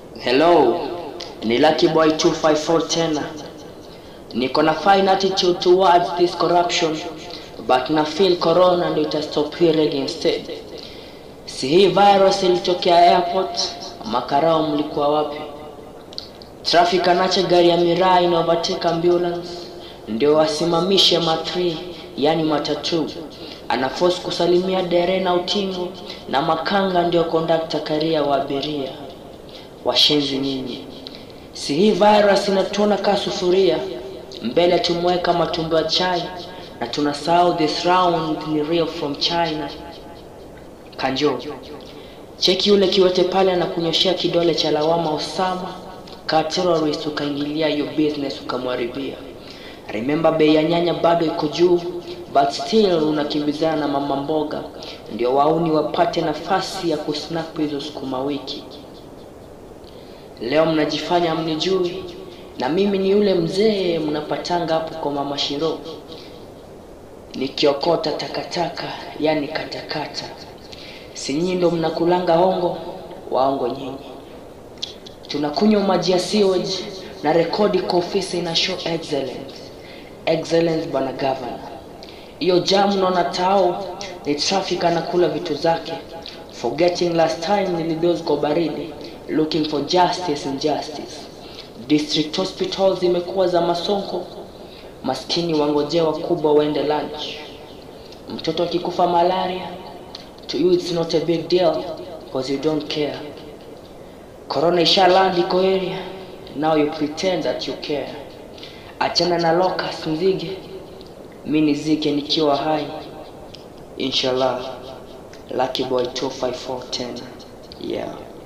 Hello, ni Lucky Boy 254 tena. Niko na fine attitude towards this corruption but na feel corona ndio itastop hii rege instead. Si hii virus ilitokea airport, makarao mlikuwa wapi? Traffic anacha gari ya miraa ina overtake ambulance ndio wasimamishe ma3 yani matatu anaforce kusalimia dere na utingo na makanga ndio kondakta karia wa abiria washenzi nyinyi si hii virus inatuona kaa sufuria mbele tumeweka matumbo ya chai na tunasahau this round ni real from china kanjo cheki yule kiwete pale anakunyoshea kidole cha lawama osama ka terrorist ukaingilia hiyo business ukamwaribia remember bei ya nyanya bado iko juu but still unakimbizana na mama mboga ndio wauni wapate nafasi ya kusnap hizo sukuma wiki leo mnajifanya mnijui na mimi ni yule mzee mnapatanga hapo kwa mama shiro nikiokota takataka yani katakata si nyinyi ndo mnakulanga hongo waongo nyinyi tunakunywa maji ya sewage na rekodi kwa ofisi ina show excellence excellence bwana governor hiyo jamu naona tao ni traffic anakula vitu zake forgetting last time nilidozi kwa baridi looking for justice and justice district hospitals zimekuwa za masonko maskini wangojea wakubwa waende lunch mtoto akikufa malaria to you it's not a big deal because you don't care corona ishaland iko area now you pretend that you care achana na locus nzige mi nizike nikiwa hai inshallah lucky boy 254 tena yeah